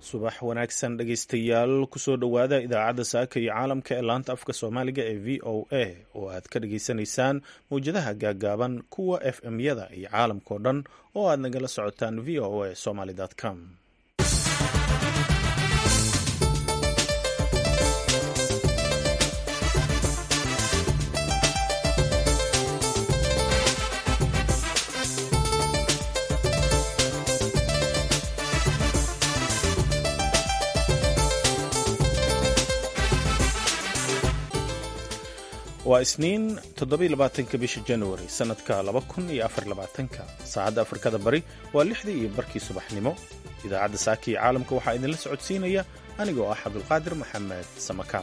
subax wanaagsan dhegaystayaal kusoo dhowaada idaacadda saaka iyo caalamka ee laanta afka soomaaliga ee v o a oo aad ka dhageysanaysaan mawjadaha gaaggaaban kuwa f m-yada iyo caalamkao dhan oo aad nagala socotaan v o a somaly com waa isniin toddobaiylabaatanka bisha januari sannadka laba kun iyo afarlabaatanka saacadda afrikada bari waa lixdii iyo barkii subaxnimo idaacadda saaka iyo caalamka waxaa idinla socodsiinaya anigoo ah cabdulqaadir maxamed samakaab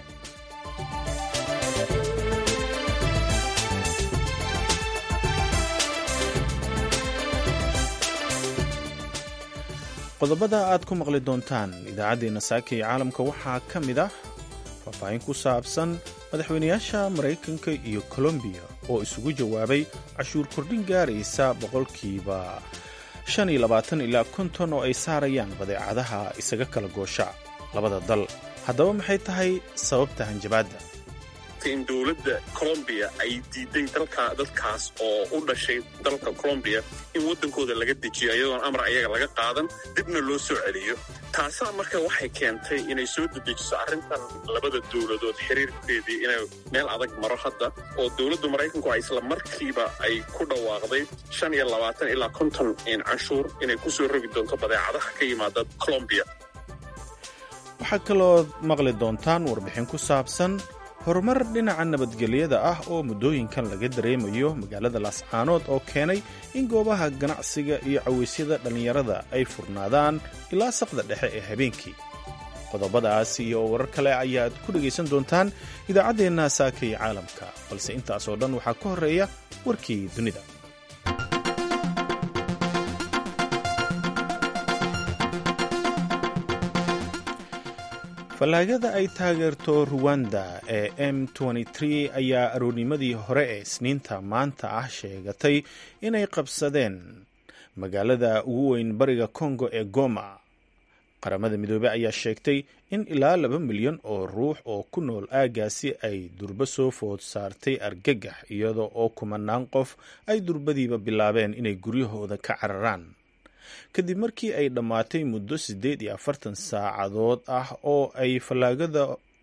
qodobada aad ku maqli doontaan idaacaddeenna saaka iyo caalamka waxaa ka mid ah faahfaahin ku saabsan madaxweynayaasha maraykanka iyo colombiya oo isugu jawaabay cashuur kordhin gaaraysa boqolkiiba shan iyo labaatan ilaa konton oo ay saarayaan badeecadaha isaga kala goosha labada dal haddaba maxay tahay sababta hanjabaadda in dowladda colombiya ay diiday dalka dadkaas oo u dhashay dalka colombiya in waddankooda laga dejiyo iyadoon amar ayaga laga qaadan dibna loo soo celiyo taasaa marka waxay keentay inay soo dedejiso arrintan labada dowladood xiriirkeedii inay meel adag maro hadda oo dowladda maraykanku ay isla markiiba ay ku dhawaaqday shan iyo labaatan ilaa konton canshuur inay ku soo rogi doonto badeecadaha ka yimaada colombiya waxaa kaloo maqli doontaan warbixin ku saabsan horumar dhinaca nabadgelyada ah oo muddooyinkan laga dareemayo magaalada laascaanood oo keenay in goobaha ganacsiga iyo cawaysyada dhallinyarada ay furnaadaan ilaa saqda dhexe ee habeenkii qodobadaas iyo warar kale ayaad ku dhegaysan doontaan idaacaddeenna saaka iyo caalamka balse intaasoo dhan waxaa ka horreeya warkii dunida fallaagada ay taageerto ruwanda ee m ayaa aroornimadii hore ee isniinta maanta ah sheegatay inay qabsadeen magaalada ugu weyn bariga kongo ee goma qaramada midoobey ayaa sheegtay in ilaa laba milyan oo ruux oo ku nool aaggaasi ay durbo soo food saartay argagax iyadoo oo kumanaan qof ay durbadiiba bilaabeen inay guryahooda ka cararaan kadib markii ay dhammaatay muddo siddeed iyo afartan saacadood ah oo ay fallaagada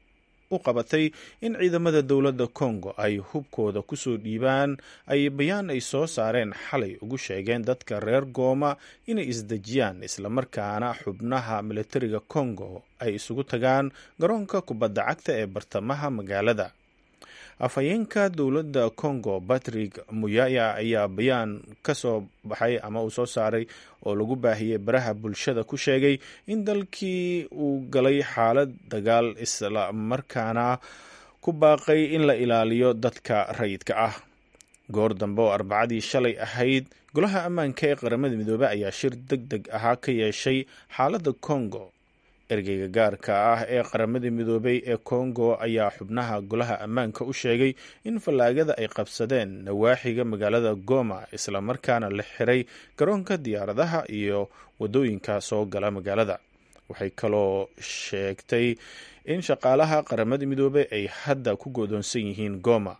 u qabatay in ciidamada dowladda kongo ay hubkooda kusoo dhiibaan ay bayaan ay soo saareen xalay ugu sheegeen dadka reer gooma inay isdejiyaan islamarkaana xubnaha militariga kongo ay isugu tagaan garoonka kubadda cagta ee bartamaha magaalada afhayeenka dowladda congo patrick muyaya ayaa bayaan ka soo baxay ama uu soo saaray oo lagu baahiyey baraha bulshada ku sheegay in dalkii uu galay xaalad dagaal isla markaana ku baaqay in la ilaaliyo dadka rayidka ah goor dambe oo arbacadii shalay ahayd golaha ammaanka ee qaramada midoobey ayaa shir deg deg ahaa ka yeeshay xaaladda congo ergeyga gaarka ah ee qaramada midoobey ee kongo ayaa xubnaha golaha ammaanka u sheegay in fallaagada ay qabsadeen nawaaxiga magaalada goma islamarkaana la xiray garoonka diyaaradaha iyo wadooyinka soo gala magaalada waxay kaloo sheegtay in shaqaalaha qaramada midoobey ay hadda ku godoonsan yihiin goma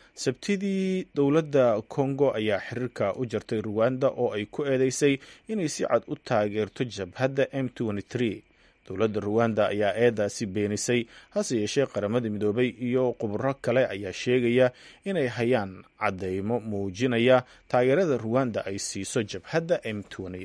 sabtidii dowladda kongo ayaa xiriirka u jartay ruwanda oo ay ku eedeysay inay si cad u taageerto jabhadda m dowladda ruwanda ayaa eedaasi beenisay hase yeeshee qaramada midoobey iyo khubro kale ayaa sheegaya inay hayaan caddeymo muujinaya taageerada ruwanda ay siiso jabhadda m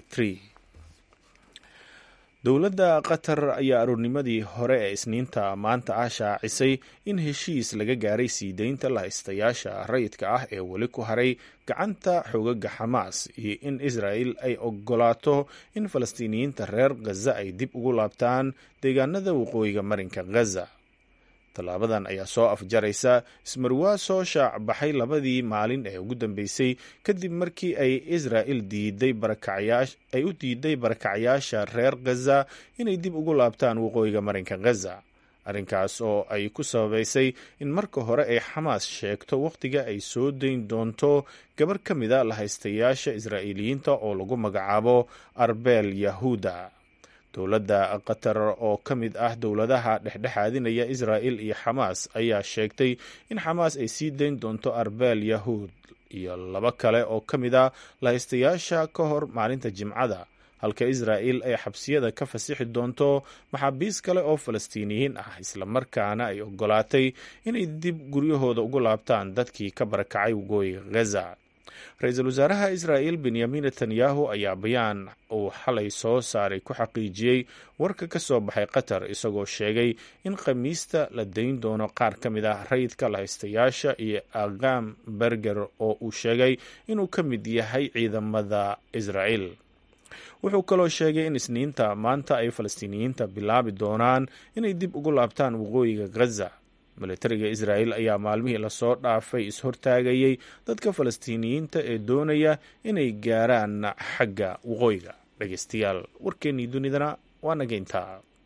dowladda qatar ayaa aroornimadii hore ee isniinta maanta ah shaacisay in heshiis laga gaaray sii deynta lahaystayaasha rayidka ah ee weli ku haray gacanta xoogaga xamaas iyo in israel ay ogolaato in falastiiniyiinta reer khaza ay dib ugu laabtaan deegaanada waqooyiga marinka khaza tallaabadan ayaa soo afjaraysa ismarwaa soo shaac baxay labadii maalin ee ugu dambeysay kadib markii ay israel diiday ay u diiday barakacyaasha reer khaza inay dib ugu laabtaan waqooyiga marinka khaza arrinkaas oo ay ku sababaysay in marka hore ay xamaas sheegto wakhtiga ay soo dayn doonto gabar ka mida lahaystayaasha israa'iiliyiinta oo lagu magacaabo arbeel yahuuda dowladda qatar oo ka mid ah dowladaha dhexdhexaadinaya israa'il iyo xamaas ayaa sheegtay in xamaas ay sii dayn doonto arbeel yahuud iyo laba kale oo ka mid a lahaystayaasha ka hor maalinta jimcada halka israa'il ay xabsiyada ka fasixi doonto maxaabiis kale oo falastiiniyiin ah islamarkaana ay ogolaatay inay dib guryahooda ugu laabtaan dadkii ka barakacay waqooyiga gaza ra-iisul wasaaraha israa'il benyamin netanyahu ayaa bayaan uu xalay soo saaray ku xaqiijiyey warka ka soo baxay qatar isagoo sheegay in khamiista la dayn doono qaar ka mid ah rayidka lahaystayaasha iyo agam berger oo uu sheegay inuu ka mid yahay ciidamada israa'il wuxuu kaloo sheegay in isniinta maanta ay falastiiniyiinta bilaabi doonaan inay dib ugu laabtaan waqooyiga gaza milatariga israa'il ayaa maalmihii lasoo dhaafay is-hortaagayay dadka falastiiniyiinta ee doonaya inay gaaraan xagga waqooyiga dhegeystayaal warkeennii dunidana waa nageyntaa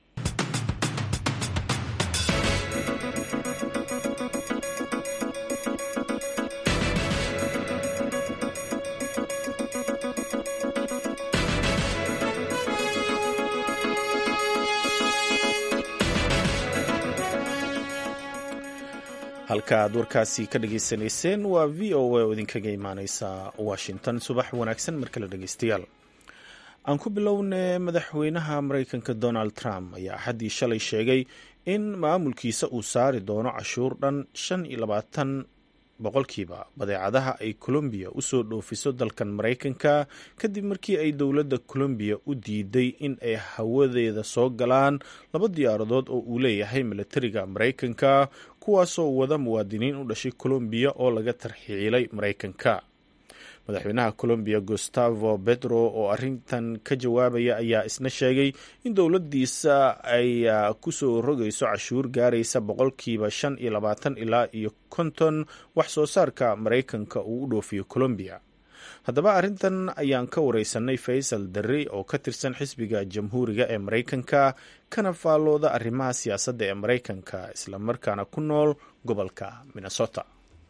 halka aad warkaasi ka dhageysanayseen waa v o a oo idinkaga imaaneysa washington subax wanaagsan mar kale dhegeystayaal aan ku bilowne madaxweynaha mareykanka donald trump ayaa axaddii shalay sheegay in maamulkiisa uu saari doono cashuur dhan shan iyo labaatan boqolkiiba badeecadaha ay colombiya usoo dhoofiso dalkan maraykanka kadib markii ay dowladda colombiya u diiday in ay hawadeeda soo galaan laba diyaaradood oo uu leeyahay milatariga maraykanka kuwaasoo wada muwaadiniin u dhashay colombiya oo laga tarxiilay maraykanka madaxweynaha colombiya gustavo petro oo arintan ka jawaabaya ayaa isna sheegay in dowladdiisa ay kusoo rogayso cashuur gaaraysa boqolkiiba shan iyo labaatan ilaa iyo konton wax soo saarka maraykanka uu u dhoofiyo colombiya haddaba arrintan ayaan ka wareysanay faysal darri oo ka tirsan xisbiga jamhuuriga ee maraykanka kana faallooda arrimaha siyaasadda ee maraykanka islamarkaana ku nool gobolka minnesota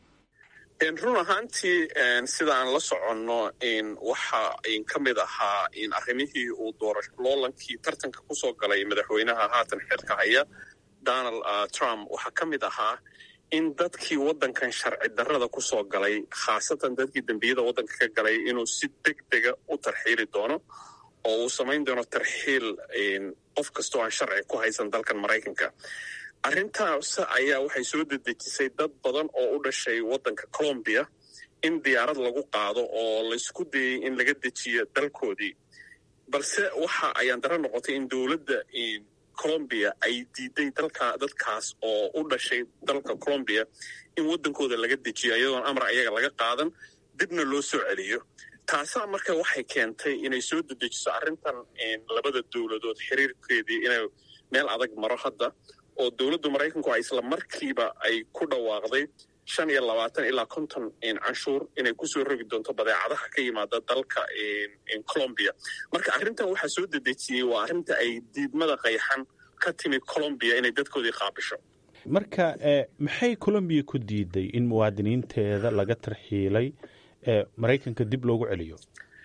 run ahaantii sida aan la soconno waxa ka mid ahaa arrimihii uu loolankii tartanka kusoo galay madaxweynaha haatan xilka haya donald trump waxaa ka mid ahaa in dadkii waddankan sharci darrada kusoo galay khaasatan dadkii dembiyada waddanka ka galay inuu si deg dega u tarxiili doono oo uu samayn doono tarxiil qof kastoo aan sharci ku haysan dalkan maraykanka arrintaas ayaa waxay soo dedejisay dad badan oo u dhashay waddanka colombiya in diyaarad lagu qaado oo laysku dayey in laga dejiyo dalkoodii balse waxa ayaan daro noqotay in dowladda colombiya ay diiday dalka dadkaas oo u dhashay dalka colombiya in waddankooda laga dejiyo iyadoon amar ayaga laga qaadan dibna loo soo celiyo taasaa marka waxay keentay inay soo dedejiso arrintan labada dowladood xiriirkeedii inay meel adag maro hadda oo dowladda maraykanku a isla markiiba ay ku dhawaaqday shan iyo labaatan ilaa konton canshuur inay kusoo rogi doonto badeecadaha ka yimaada dalka colombiya marka arrintan waxaa soo dedejiyey waa arrinta ay diidmada qayxan ka timi colombiya inay dadkoodii qaabisho marka maxay colombiya ku diiday in muwaadiniinteeda laga tarxiilay maraykanka dib loogu celiyo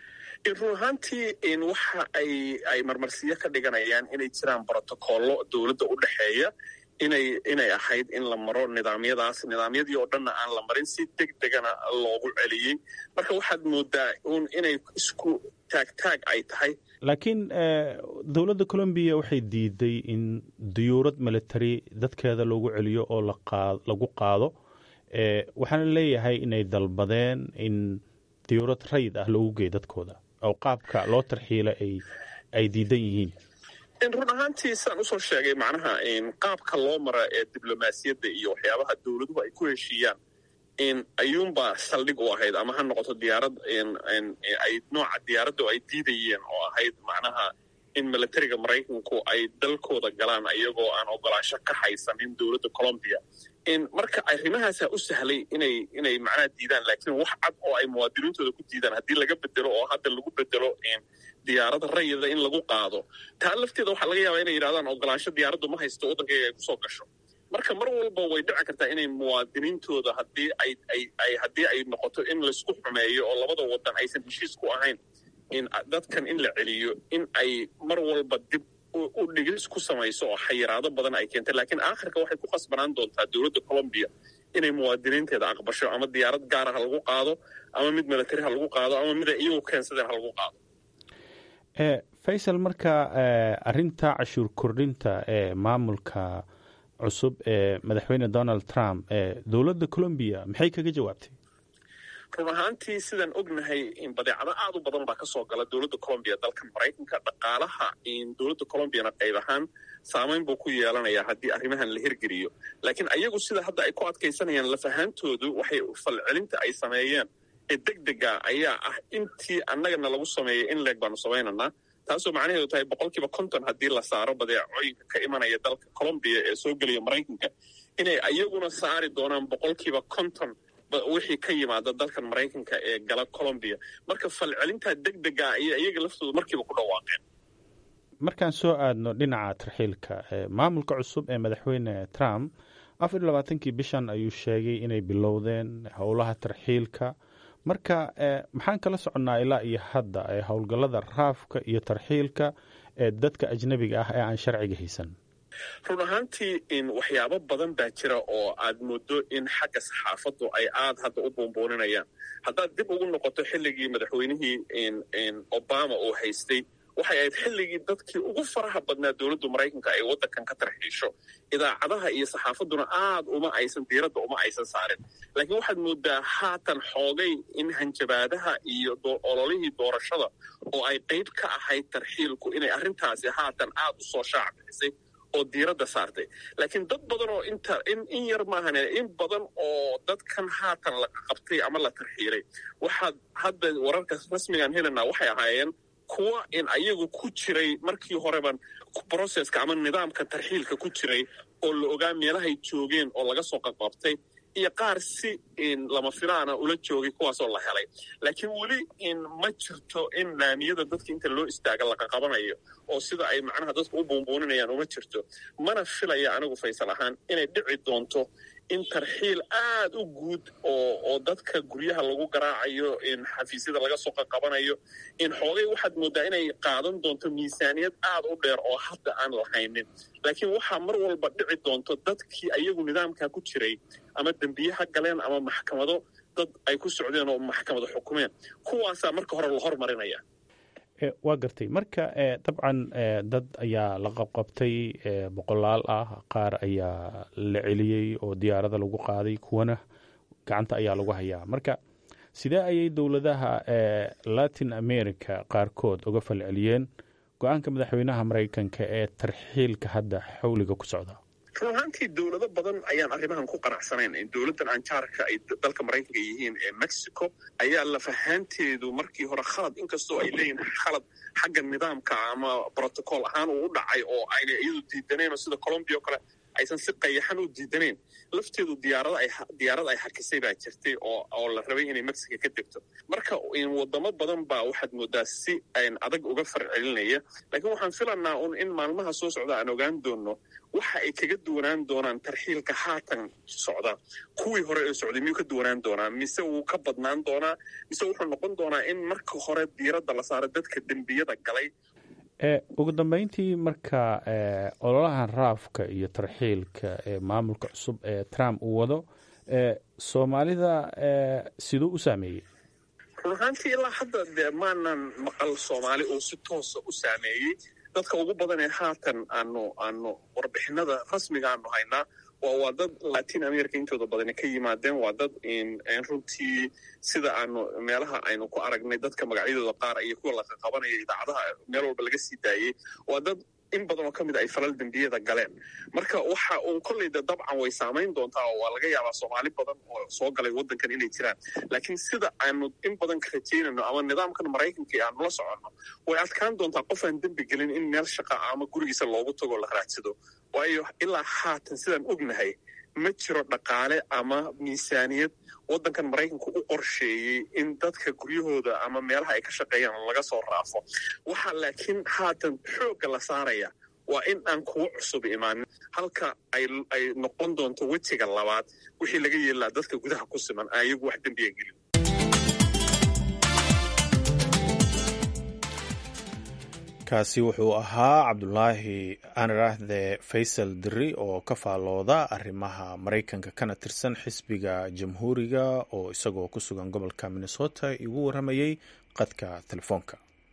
run ahaantii waxa ay ay marmarsiyo ka dhiganayaan inay jiraan brotocollo dowladda u dhexeeya inay inay ahayd in la maro nidaamyadaas nidaamyadii oo dhanna aan la marin si deg degana loogu celiyey marka waxaad moodaa un inay isku taagtaag ay tahay laakiin dowladda colombiya waxay diiday in diyuurad military dadkeeda loogu celiyo oo lagu qaado waxaana leeyahay inay dalbadeen in diyuurad rayid ah loogu geeyo dadkooda oo qaabka loo tarxiila ay diidan yihiin run ahaantii sidaan usoo sheegay macnaha qaabka loo mara ee diblomaasiyadda iyo waxyaabaha dowladuhu ay ku heshiiyaan ayuunbaa saldhig u ahayd ama ha noqoto diyaarad ay nooca diyaaradda ay diidayeen oo ahayd macnaha in militariga maraykanku ay dalkooda galaan iyagoo aan ogolaansho ka haysanin dowladda colombiya marka arrimahaasa u sahlay inay inay macnaha diidaan laakiin wax cad oo ay muwaadiniintooda ku diidaan haddii laga bedelo oo hadda lagu bedelo diyaarada rayida in lagu qaado taa lafteeda waxaa laga yaabaa inay yidhahdaan ogolaansho diyaaraddu ma haysto waddankayga ay kusoo gasho marka mar walba way dhici kartaa inay muwaadiniintooda haddii ay ay ay haddii ay noqoto in laysku xumeeyo oo labada waddan aysan heshiis ku ahayn in dadkan in la celiyo in ay mar walba dib u dhigis ku samayso oo xayiraado badan ay keentay laakiin aakhirka waxay ku khasbanaan doontaa dowladda colombiya inay muwaadiniinteeda aqbasho ama diyaarad gaara ha lagu qaado ama mid milatari ha lagu qaado ama mid ay iyagu keensadeen ha lagu qaado faysal marka arinta cashuur kordhinta ee maamulka cusub ee madaxweyne donald trump ee dowladda colombiya maxay kaga jawaabtay run ahaantii sidaan ognahay badeecado aad u badan baa kasoo gala dowladda colombiya dalka maraykanka dhaqaalaha dowladda colombiyana qayb ahaan saamayn buu ku yeelanayaa haddii arrimahan la hirgeliyo laakiin ayagu sida hadda ay ku adkaysanayaan lafahaantoodu waxay falcelinta ay sameeyeen ee deg dega ayaa ah intii annagana lagu sameeyay in leeg baanu samaynanaa taasoo macnaheedu tahay boqolkiiba konton haddii la saaro badeecooyinka ka imanaya dalka colombiya ee soo gelaya maraykanka inay ayaguna saari doonaan boqolkiiba konton wixii ka yimaada dalkan maraykanka ee gala colombiya marka falcelintaa deg dega ayay iyaga laftooda markiiba ku dhawaaqeen markaan soo aadno dhinaca tarxiilka maamulka cusub ee madaxweyne trump afar iyo labaatankii bishan ayuu sheegay inay bilowdeen howlaha tarxiilka marka maxaan kala soconnaa ilaa iyo hadda ee howlgallada raafka iyo tarxiilka ee dadka ajnebiga ah ee aan sharciga haysan run ahaantii waxyaabo badan baa jira oo aad moodo in xagga saxaafaddu ay aad hadda u buunbuuninayaan haddaad dib ugu noqoto xilligii madaxweynihii obama uu haystay waxay ahayd xilligii dadkii ugu faraha badnaa dowladdu maraykanka ay waddankan ka tarxiisho idaacadaha iyo saxaafadduna aad uma aysan diiradda uma aysan saarin laakiin waxaad moodaa haatan xoogay in hanjabaadaha iyo ololihii doorashada oo ay qayb ka ahayd tarxiilku inay arrintaasi haatan aad u soo shaac bixisay oo diiradda saartay laakiin dad badan oo inta in in yar maahan in badan oo dadkan haatan la qabtay ama la tarxiilay waxaad hadda wararka rasmigaan helanaa waxay ahaayeen kuwa in ayagu ku jiray markii horeban brocesska ama nidaamka tarxiilka ku jiray oo la ogaa meelahay joogeen oo laga soo qaqabtay iyo qaar si lama filaana ula joogay kuwaasoo la helay laakiin weli ma jirto in laamiyada dadka inta loo istaaga laqaqabanayo oo sida ay macnaha dadku u buunbuuninayaan uma jirto mana filaya anigu faysal ahaan inay dhici doonto in tarxiil aad u guud oo oo dadka guryaha lagu garaacayo in xafiisyada laga soo qaqabanayo in xoogay waxaad moodaa inay qaadan doonto miisaaniyad aad u dheer oo hadda aan lahaynin laakiin waxaa mar walba dhici doonto dadkii ayagu nidaamkaa ku jiray ama dembiyaha galeen ama maxkamado dad ay ku socdeen oo maxkamado xukumeen kuwaasaa marka hore la hormarinaya waa gartay marka dabcan dad ayaa la qabqabtay boqolaal ah qaar ayaa la celiyey oo diyaarada lagu qaaday kuwana gacanta ayaa lagu hayaa marka sidee ayay dowladaha latin america qaarkood uga falceliyeen go-aanka madaxweynaha maraykanka ee tarxiilka hadda xawliga ku socda run ahaantii dowlado badan ayaan arrimahan ku qanacsanayn dowladdan anjaarka ay dalka maraykanka yihiin ee mexico ayaa lafahaanteedu markii hore khalad inkastoo ay leeyihin khalad xagga nidaamka ama protocol ahaan uu u dhacay oo ayna iyadu diidanayn oo sida colombia o kale aysan si qayaxan u diidanayn lafteedu diyaarad ay hakisay baa jirtay oo la rabay inay mexico ka degto marka wadamo badan baa waxaad moodaa si adag uga farcelinaya laakiin waxaan filanaa un in maalmaha soo socda aan ogaan doonno waxa ay kaga duwanaan doonaan tarxiilka haatan socda kuwii hore ee socday miyuu ka duwanaan doonaa mise wuu ka badnaan doonaa mise wuxuu noqon doonaa in marka hore diiradda la saaro dadka dembiyada galay ugu dambeyntii marka ololahan raafka iyo tarxiilka ee maamulka cusub ee trump uu wado soomaalida siduu u saameeyey run ahaantii ilaa hadda dee maanan maqal soomaali oo si toosa u saameeyey dadka ugu badan ee haatan aanu aanu warbixinada rasmiga aanu haynaa waa waa dad latin america intooda badani ka yimaadeen waa dad runtii sida aanu meelaha aynu ku aragnay dadka magacyadooda qaar iyo kuwa laqaqabanaya idaacadaha meel walba laga sii daayey waa dad in badan oo ka mid ay falal dembiyada galeen marka waxa uun kolleyda dabcan way saamayn doontaa oo waa laga yaabaa soomaali badan oo soo galay waddankan inay jiraan laakiin sida aanu in badan ka rajaynayno ama nidaamkan maraykanka aanu la soconno way adkaan doontaa qof aan dembi gelin in meel shaqa ama gurigiisa loogu tago la raadsado waayo ilaa haatan sidaan ognahay ma jiro dhaqaale ama miisaaniyad waddankan maraykanku u qorsheeyey in dadka guryahooda ama meelaha ay ka shaqeeyaan laga soo raafo waxaa laakiin haatan xoogga la saaraya waa in aan kuwo cusub imaanin halka ay noqon doonto wejiga labaad wixii laga yeelaa dadka gudaha ku siman ayagu wax dembiya gelin kaasi wuxuu ahaa cabdulaahi anaraahde faysal diri oo ka faalooda arrimaha maraykanka kana tirsan xisbiga jamhuuriga oo isagoo ku sugan gobolka minnesota igu waramayey qadka telefoonka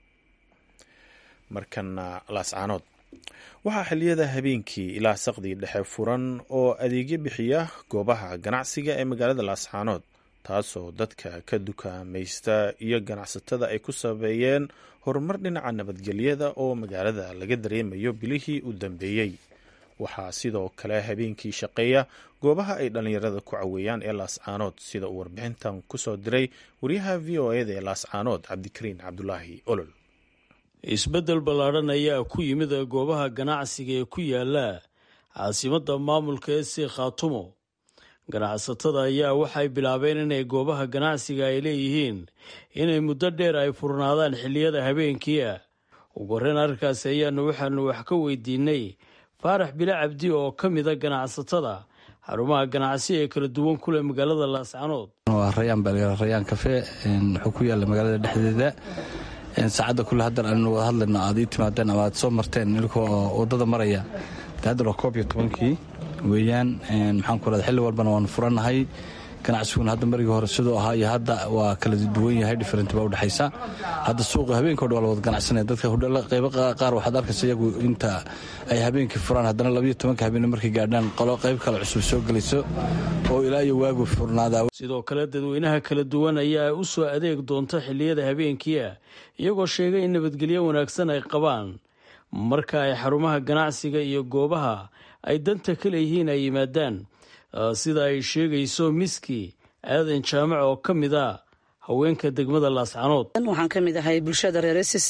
markana laascaanood waxaa xiliyada habeenkii ilaa saqdii dhexe furan oo adeegyo bixiya goobaha ganacsiga ee magaalada laascaanood taasoo dadka ka dukaamaysta iyo ganacsatada ay ku sabeeyeen horumar dhinaca nabadgelyada oo magaalada laga dareemayo bilihii u dambeeyey waxaa sidoo kale habeenkii shaqeeya goobaha ay dhallinyarada ku caweeyaan ee laascaanood sida uu warbixintan kusoo diray wariyaha v o eda ee laascaanood cabdikariin cabdulaahi olol isbeddel ballaadhan ayaa ku yimid goobaha ganacsiga ee ku yaala caasimadda maamulka ee si khaatumo ganacsatada ayaa waxay bilaabeen inay goobaha ganacsiga ay leeyihiin inay muddo dheer ay furnaadaan xilliyada habeenkiia ugu horreyn arrinkaasi ayaanu waxaanu wax ka weydiinay faarax bile cabdi oo ka mida ganacsatada xarumaha ganacsi ee kala duwan kuleh magaalada laascanood waa rayaan rayaan kafe wuxuu ku yaalla magaalada dhexdeeda saacadda kule haddaan aanu wada hadlayno aad ii timaadeen ama aad soo marteen ilka oo waddada maraya de haddan waa koob iyo tobankii weeyaan maxaan ku rahda xilli walbana waanu furannahay ganacsiguna hadda marigii hore siduu ahaa iyo hadda waa kala duwan yahay different baa udhexaysa hadda suuqa habeenka o dhan waa la wada ganacsanaya dadka hudhalla qaybo qaar waxaad arkaysa iyagu inta ay habeenkii furaan haddana labayo tobanka habeen markay gaadhaan qolo qayb kale cusub soo gelayso oo ilaa iyo waagu furnaadaa sidoo kale dadweynaha kala duwan ayaa u soo adeeg doonta xilliyada habeenkiia iyagoo sheegay in nabadgelyo wanaagsan ay qabaan marka ay xarumaha ganacsiga iyo goobaha ay danta ka leeyihiin ay yimaadaan sida ay sheegayso miski aadan jaamac oo ka mid a haweenka degmada laascanood waxaan ka mid ahay bulshada reer ss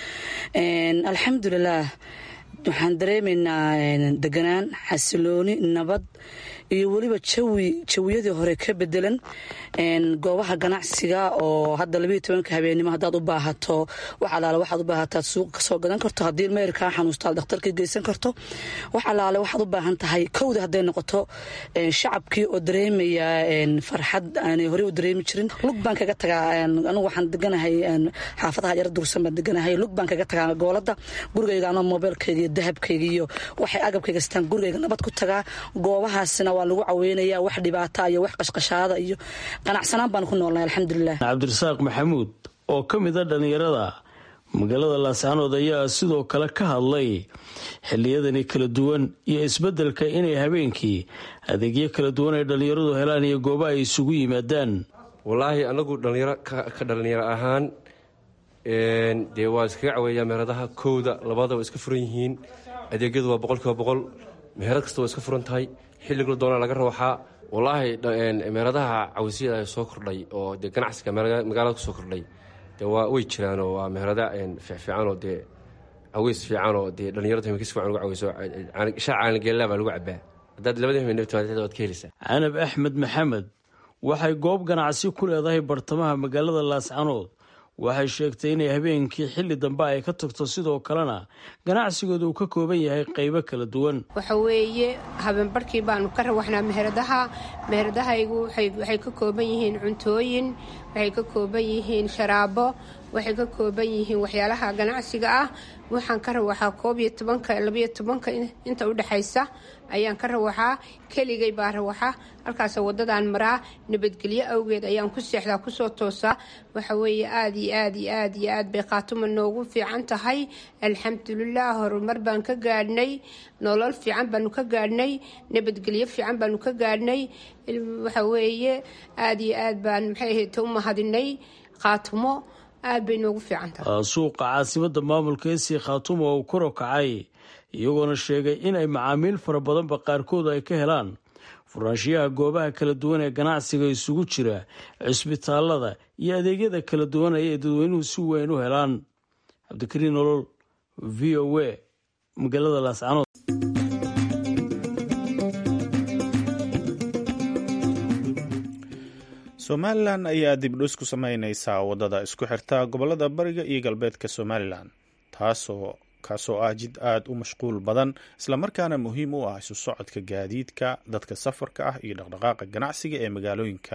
alxamdulilaah waxaan dareemaynaa deganaan xasilooni nabad iyo weliba jawi jawiyadii hore ka bedelan goobaha ganacsiga oo hadda labayo tobanka habeennimo haddaad u baahato wax alaale waxaad u baahataad suuqa kasoo gadan karto haddii meyr kaa xanuusta aad dhakhtarka geysan karto wax alaale waxaad u baahan tahay kowda hadday noqoto shacabkii oo dareemaya farxad aanay horey u dareemi jirin lug baan kaga tagaa anigu waxaan deganahay xaafadaha yaro dursan baan deganahay lug baan kaga tagaa goolada gurigayga anoo mobeelkayga iyo dahabkayga iyo waxay agabkayga sitaan gurigayga nabad ku tagaa goobahaasina waa lagu caweynaya wax dhibaata iyo wax qashqashaada iyo qanacsanaan baan ku noolnahay alxamdulilah cabdirasaaq maxamuud oo ka mid a dhallinyarada magaalada laascaanood ayaa sidoo kale ka hadlay xilliyadani kala duwan iyo isbeddelka inay habeenkii adeegyo kala duwan ay dhallinyaradu helaan iyo gooba ay isugu yimaadaan wallaahi anagu dhallinyaro ka dhallinyaro ahaan dee waa iskaga caweeyaa meheradaha kowda labadaba iska furan yihiin adeegyadu waa boqol kiiba boqol meherad kasta waa iska furan tahay xilligla doonaa laga rawxaa wallaahi meheradaha cawisyada soo kordhay oo dee ganacsiga magaalada kusoo kordhay dee waa way jiraanoo waa meherada fiicfiicanoo dee caweys fiicanoo dee dhallinyarada himika si fiican ugu caweyso shaa caanigeellaa baa lagu cabaa haddaad labada himeen timaad waad ka helaysaa canab axmed maxamed waxay goob ganacsi ku leedahay bartamaha magaalada laascanood waxay sheegtay inay habeenkii xilli dambe ay ka tagto sidoo kalena ganacsigooda uu ka kooban yahay qaybo kala duwan waxa weeye habeenbarhkii baanu ka rawaxnaa meheradaha meheradahaygu waxay ka kooban yihiin cuntooyin waxay ka kooban yihiin sharaabo waxay ka kooban yihiin waxyaalaha ganacsiga ah waxaan ka rawaxaa koob iyo tobanka labayo tobanka inta udhexaysa ayaan ka rawaxaa keligay baa rawaxa halkaas wadadaan maraa nabadgelyo awgeed ayaan ku seexdaa kusoo toosaa waxa weeye aada iyo aad iyo aad iyo aad bay khaatuma noogu fiican tahay alxamdulilah horumar baan ka gaadhnay nolol fiican baanu ka gaadhnay nabadgelyo fiican baanu ka gaadhnay waxa weeye aada iyo aad baan maxay ahayte u mahadinay khaatumo aad bay noogu fiican tahay suuqa caasimada maamulka esii khaatumo oo uu kor kacay iyagoona sheegay inay macaamiil fara badanba qaarkood ay ka helaan furaanshiyaha goobaha kala duwan ee ganacsiga isugu jira cisbitaalada iyo adeegyada kala duwan ayay dadweynuhu si weyn u helaan cabdikariin nolol v o a magaalada laascanood somalilan ayaa dibdhus ku sameyneysaa wadada isku xirta gobolada bariga iyo galbeedka somalilan taasoo kaasoo ah jid aada u mashquul badan islamarkaana muhiim u ah isu socodka gaadiidka dadka safarka ah iyo dhaqdhaqaaqa ganacsiga ee magaalooyinka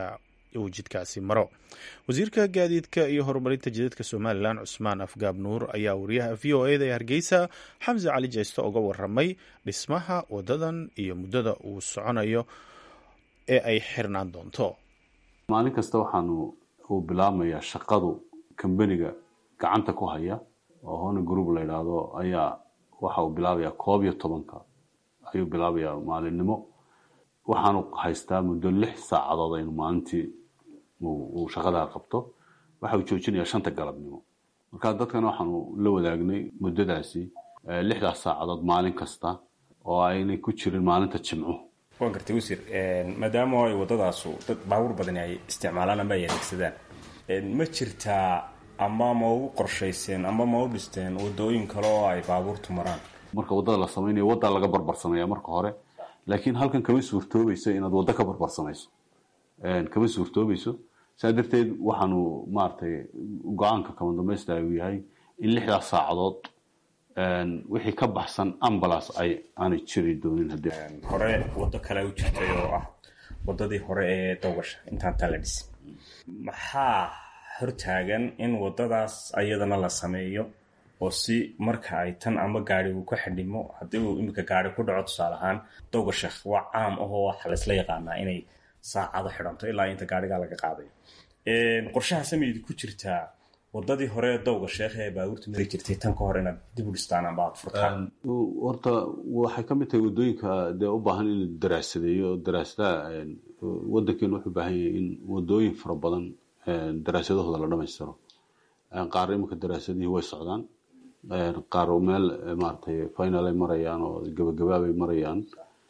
uu jidkaasi maro wasiirka gaadiidka iyo horumarinta jidadka somalilan cusmaan afgaab nuur ayaa wariyaha v o eda ee hargeysa xamse cali jeysto uga waramay dhismaha wadadan iyo muddada uu soconayo ee ay xirnaan doonto maalin kasta waxaanu uu bilaabmayaa shaqadu kambaniga gacanta ku haya oo hona group la yidhaahdo ayaa waxa uu bilaabayaa koob iyo tobanka ayuu bilaabayaa maalinimo waxaanu haystaa muddo lix saacadood aynu maalintii uu shaqadaa qabto waxa uu joojinayaa shanta galabnimo marka dadkana waxaanu la wadaagnay muddadaasi lixdaas saacadood maalin kasta oo aynay ku jirin maalinta jimco waan gartay wasiir maadaama ay waddadaasu dad baabuur badani ay isticmaalaan ama ay adeegsadaan ma jirtaa ama ma ugu qorshayseen ama ma u dhisteen wadooyin kale oo ay baabuurtu maraan marka waddada la samaynayo waddaa laga barbarsamaya marka hore laakiin halkan kama suurtoobayso inaad waddo ka barbarsamayso kama suurtoobayso saa darteed waxaanu maaragtay go-aanka kama dambaysta uu yahay in lixdaas saacadood wixii ka baxsan ambulance ay aanay jiri doonin haddii hore waddo kale u jirtay oo ah waddadii hore ee dowgasha intaan taa la dhisin maxaa hortaagan in waddadaas ayadana la sameeyo oo si marka ay tan ama gaari uu ka xidhimo haddii uu iminka gaari ku dhaco tusaale ahaan dowga sheekh waa caam ahoo waxa laysla yaqaanaa inay saacado xidhanto ilaa inta gaarigaa laga qaaday qorshaha sameydi ku jirtaa wadadii hore ee dowga sheekh ee baabuurta mari jirtay tan ka hor inaad dib u dhistaan amba aad furtaan horta waxay ka mid tahay waddooyinka dee u baahan in la daraasadeeyo daraasadaha waddankeenu wuxuu baahan yahay in waddooyin fara badan daraasadahooda la dhamaystiro qaar iminka daraasadihii way socdaan qaar meel maaragtay final ay marayaan oo gabagabaabay marayaan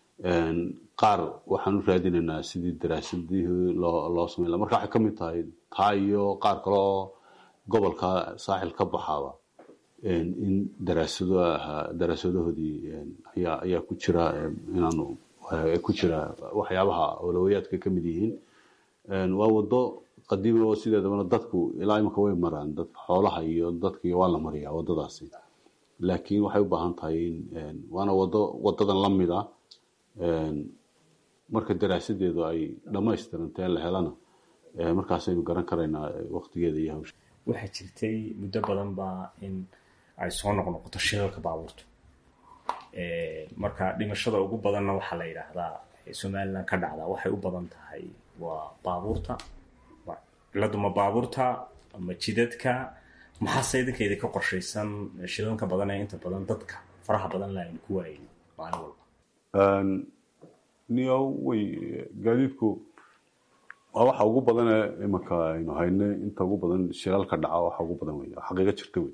qaar waxaan u raadinaynaa sidii daraasadihii loo loo samayn laha marka waxay ka mid tahay taa iyo qaar kale oo gobolka saaxil ka baxaaba in daraasado ahaa daraasadahoodii ayaa ayaa ku jira inaanu ku jira waxyaabaha awlawayaadka ka mid yihiin waa waddo qadiimi oo sideedabana dadku ilaa imika way maraan dad xoolaha iyo dadkii waa la mariyaa waddadaasi laakiin waxay u baahan tahay in waana waddo waddadan la mid ah marka daraasadeedu ay dhammaystirantee la helana markaasaynu garan karaynaa waqtigeeda iyo hawsha waxaa jirtay muddo badan baa in ay soo noqnoqoto shilalka baabuurta marka dhimashada ugu badanna waxaa la yidhaahdaa somalilan ka dhacda waxay u badan tahay waa baabuurta ciladu ma baabuurta ma jidadka maxaase idinka idinka qorshaysan shilalka badan ee inta badan dadka faraha badan la aynu ku waayay maalin walba niyo way gaadiidku waa waxa ugu badane imanka aynu haynay inta ugu badan shilalka dhaca waxa ugu badan wey xaqiiqo jirta wey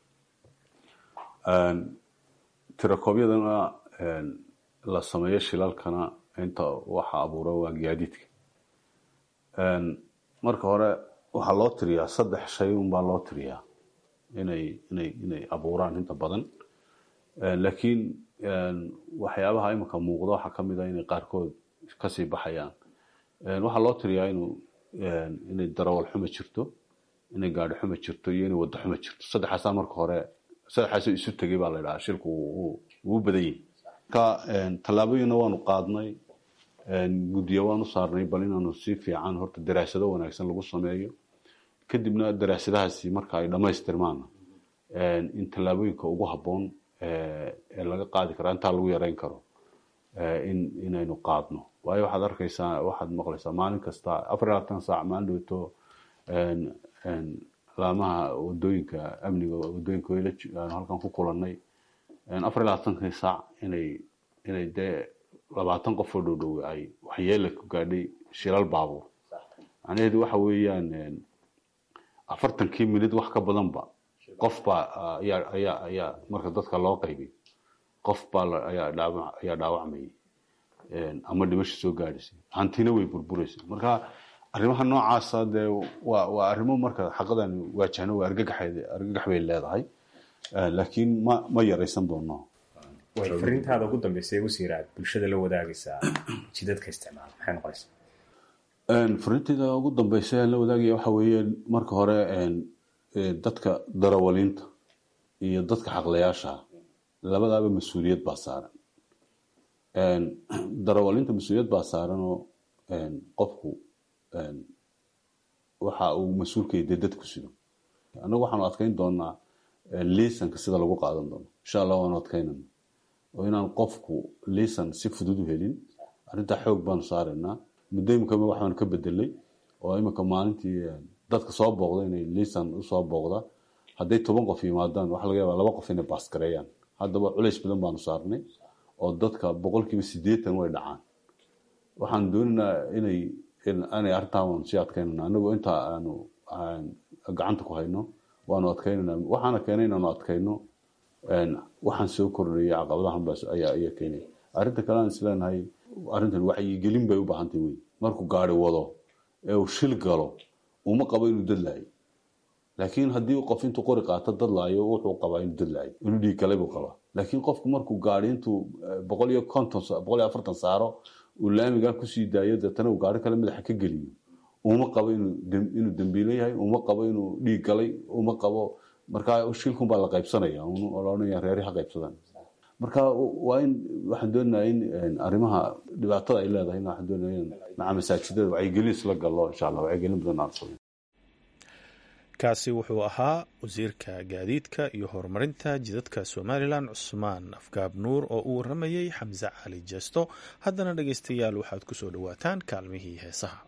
tirakoobyadana la sameeyo shilalkana inta waxa abuura waa gaadiidka marka hore waxaa loo tiriyaa saddex shay unbaa loo tiriyaa inay inay inay abuuraan inta badan laakiin waxyaabaha iminka muuqda waxaa ka mid a inay qaarkood kasii baxayaan waxaa loo tiriyaa inuu inay darawal xuma jirto inay gaadhi xuma jirto iyo inay waddo xuma jirto saddexaasaa marka hore saddexaasoo isu tegay baa la idhahaa shilku wuu badan yahay marka tallaabooyinna waanu qaadnay guddiyo waanu saarnay bal inaanu si fiican horta daraasado wanaagsan lagu sameeyo kadibna daraasadahaasi marka ay dhammaystirmaana in tallaabooyinka ugu habboon ee laga qaadi karaa intaa lagu yareyn karo in inaynu qaadno waayo waxaad arkaysaa waxaad maqlaysaa maalin kasta afar iyo labaatan saac maalin dhowto laamaha wadooyinka amniga wadooyinka wayla aanu halkan ku kulannay afar iyo labaatankii saac inay inay dee labaatan qof oo dhowdhow ay waxyeela ku gaadhay shilal baabuur macnaheedu waxa weeyaan afartankii minid wax ka badanba qof baa ayaa ayaa ayaa marka dadka loo qaybay qof baa ayaa dhaawac ayaa dhaawacmayay ama dhimasho soo gaadhaysay hantina way burburaysa marka arrimaha noocaasa dee waa waa arrimo marka xaqadan waajahno waa argagaxeed argagax bay leedahay laakiin ma ma yaraysan doono way fariintaada ugu dambeysay wasiir aad bulshada la wadaagaysaa jidadka isticmaala maxay noqonaysaa fariintayda ugu dambeysa aan la wadaagaya waxa weeye marka hore dadka darawaliinta iyo dadka xaqlayaasha labadaaba mas-uuliyad baa saaran darawaliinta mas-uuliyad baa saaranoo qofku waxa uu mas-uulkaya dee dadku sido annagu waxaanu adkeyn doonaa liisanka sida lagu qaadan doono insha allah waanu adkeynana oo inaan qofku liisan si fudud u helin arrintaa xoog baanu saaraynaa muddo imika waxaanu ka bedelay oo imika maalintii dadka soo booqda inay liisan usoo booqda hadday toban qof yimaadaan waxa laga yaaba laba qof inay baasgareeyaan haddaba culays badan baanu saarnay oo dadka boqolkiiba siddeetan way dhacaan waxaan doonaynaa inay inay arrintaan sii adkeynana anagoo intaa aanu gacanta ku hayno waanu adkeynana waxaana keenay inaanu adkeyno waxaan soo kordhayay caqabadahan baas ayaa ayaa keenay arrinta kale aan isleenahay arrintan wacyigelin bay u baahantay wey markuu gaari wado ee uu shil galo uma qabo inuu dadlaayo laakiin haddii qof intuu qori qaato dadlaayo wuxuu qabaa inuu dadlaayo inuu dhiig galay buu qabaa laakiin qofku markuu gaari intuu boqol iyo konton boqol iyo afartan saaro uu laamigaa kusii daayo deetana uu gaari kale madaxa ka geliyo uma qabo inuu dembiile yahay uma qabo inuu dhiig galay uma qabo markaa shilkun baa la qaybsanaya olanaya reeri ha qaybsadaan marka waa in waxaan doonayaa in arrimaha dhibaatada ay leedahay waxaan doonaya in maca masaajidada wacyigelin isla gallo insha allah wacyigelin badan aan sameyn kaasi wuxuu ahaa wasiirka gaadiidka iyo horumarinta jidadka somalilan cusmaan afgaab nuur oo uu waramayey xamse cali jeesto haddana dhegeystayaal waxaad ku soo dhowaataan kaalmihii heesaha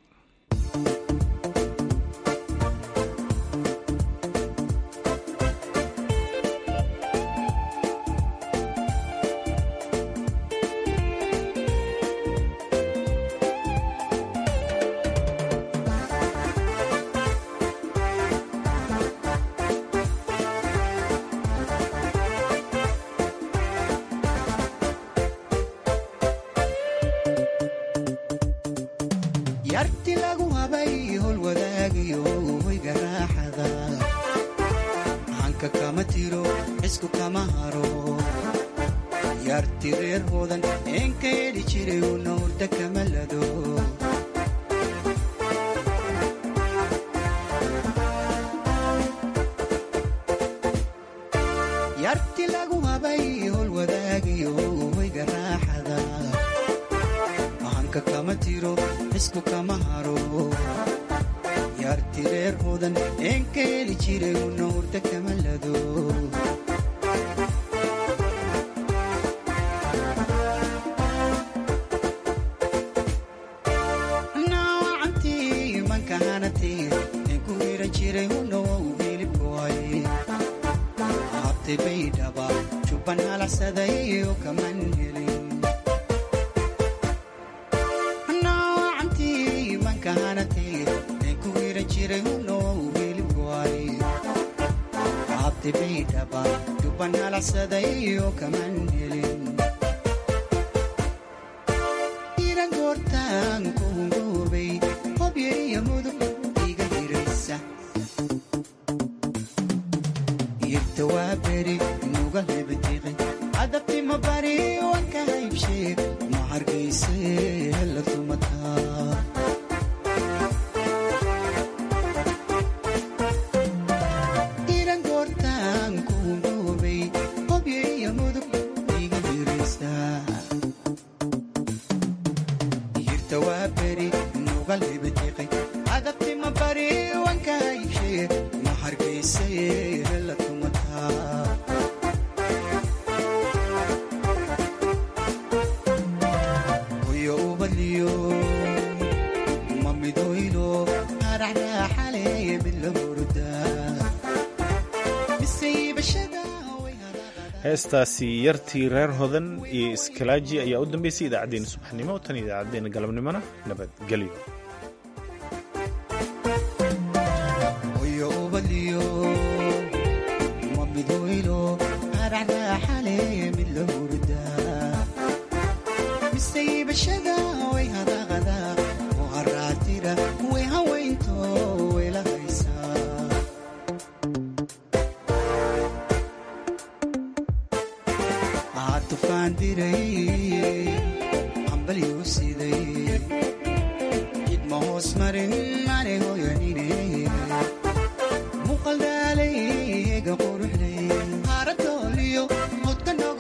yarti lagu habay hol wadaagiyo hoyga raaxada hanka kama tiro cisku kama haro yarti reer hoodan een ka yedhi jiray una hurda kama lado yarti lagu habay hol wadaagiyo hoyga raaxada hanka kama tiro cisku kama haro yarti reer hoodan een ka heli jiray una hurda kama lado naawacantii manka hanatee een ku hiran jiray una wow hilibkoay habtay bay dhaba jubban halaxsaday oo kaman helin abtibaydhaba duban halaxsaday oo kaman helin iran goortaan ku hungoobay hobyaiyo mudug iga hiraysa irta waa beri nuga hebatiqay adabtima bari wanka haybshee ma hargayse hela tumataa heestaasi yartii reer hodan iyo iskalaaji ayaa u dambeysay idaacaddeenna subaxnimo tan iyo idaacaddeenna galabnimona nabadgelyo idma hoos marin mane hoyanine